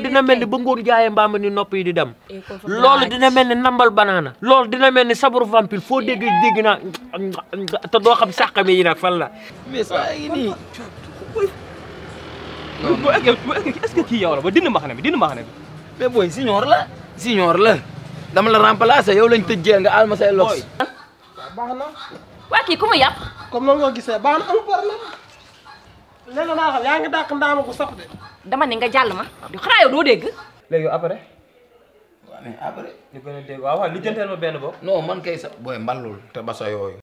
dina mel ni ba ngóor jaayee mbaam ni nopp yi di dem loolu dina mel ni nambal banaana loolu dina mel ni sabaru vampire foo dégg dégg naa te doo xam sàqami yi nag fan la mais saa yi nii boo eggee boo eggee est-ce que kii yow la ba dindi mbaxane bi dindi mbaxane bi mais booy siñoor la siñoor la dama la remplacer yow lañ tëj jeel nga alma say lox baax na waa kii ku mu yàpp comme noonu nga gisee baax na amul problème léegi naa xam yaa ngi dàq ndaama ko sax de dama ne nga jàll ma di xanaa yow doo dégg léegi après mais après ñu gën a dégg waaw waaw li jënteel ma benn bopp non man kay sa booy mballul te basa yooyu